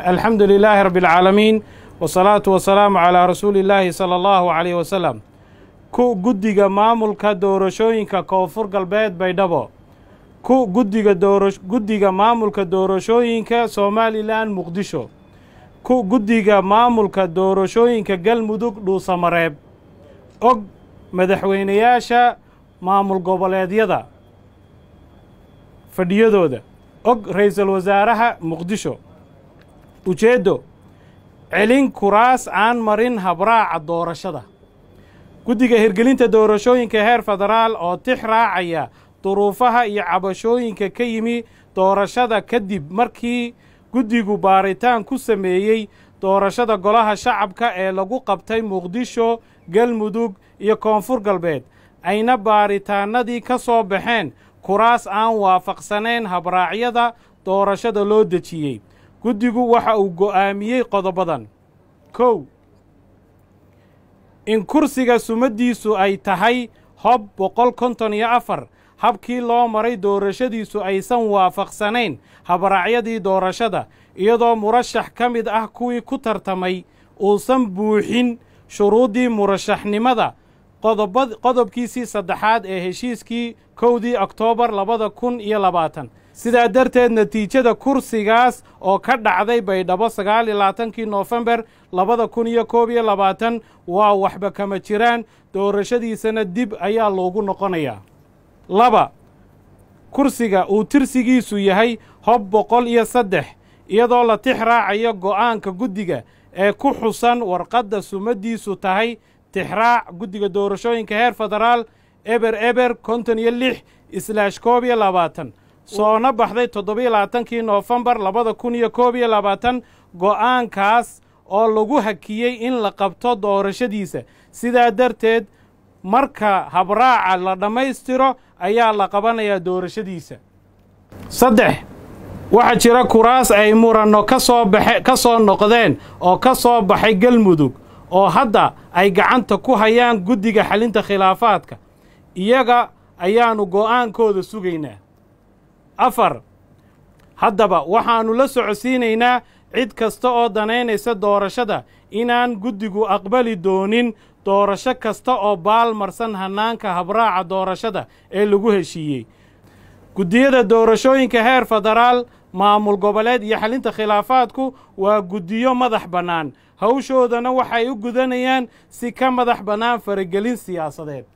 alxamdu lilaahi rabbi alcaalamiin wasalaatu wasalaamu calaa rasuuli illaahi sala allahu calayh wasalam ku guddiga maamulka doorashooyinka koonfur galbeed baydhabo ku guddiga doora guddiga maamulka doorashooyinka somalilan muqdisho ku guddiga maamulka doorashooyinka galmudug dhuusamareeb og madaxweynayaasha maamul goboleedyada fadhiyadooda og ra'iisul wasaaraha muqdisho ujeeddo celin kuraas aan marin habraaca doorashada guddiga hirgelinta doorashooyinka heer federaal oo tix raacaya duruufaha iyo cabashooyinka ka yimi doorashada kadib markii guddigu baaritaan ku sameeyey doorashada golaha shacabka ee lagu qabtay muqdisho galmudug iyo koonfur galbeed ayna baaritaannadii ka soo baxeen kuraas aan waafaqsanayn habraacyada doorashada loo dejiyey guddigu waxa uu go'aamiyey qodobadan kow in kursiga sumaddiisu ay tahay hob boqol konton iyo afar habkii loo maray doorashadiisu aysan waafaqsanayn habraacyadii doorashada iyadoo murashax ka mid ah kuwii ku tartamay uusan buuxin shuruuddii murashaxnimada qodobkiisii saddexaad ee heshiiskii kowdii oktoobar labada kun iyo labaatan sidaa darteed natiijada kursigaas oo ka dhacday baydhabo sagaal iyo labaatankii noofembar labada kun iyo koob iyo labaatan waa waxba kama jiraan doorashadiisana dib ayaa loogu noqonayaa laba kursiga uu tirsigiisu yahay hob boqol iyo saddex iyadoo la tix raacayo go'aanka guddiga ee ku xusan warqadda sumaddiisu tahay tixraac guddiga doorashooyinka heer federaal eber eber konton iyo lix islaash koob iyo labaatan soona baxday toddobiyo labaatankii noofembar labada kun iyo koob iyo labaatan go'aankaas oo lagu hakiyey in la qabto doorashadiisa sidaa darteed marka habraaca la dhammaystiro ayaa la qabanayaa doorashadiisa saddex waxaa jira kuraas ay muranno ka soo baxe ka soo noqdeen oo ka soo baxay galmudug oo hadda ay gacanta ku hayaan guddiga xalinta khilaafaadka iyaga ayaannu go'aankooda sugaynaa afar haddaba waxaannu la socodsiinaynaa cid kasta oo danaynaysa doorashada inaan guddigu aqbali doonin doorasho kasta oo baalmarsan hannaanka habraaca doorashada ee lagu heshiiyey guddiyada doorashooyinka heer federaal maamul goboleed iyo xalinta khilaafaadku waa guddiyo madax bannaan hawshoodana waxay u gudanayaan si ka madax bannaan faragelin siyaasadeed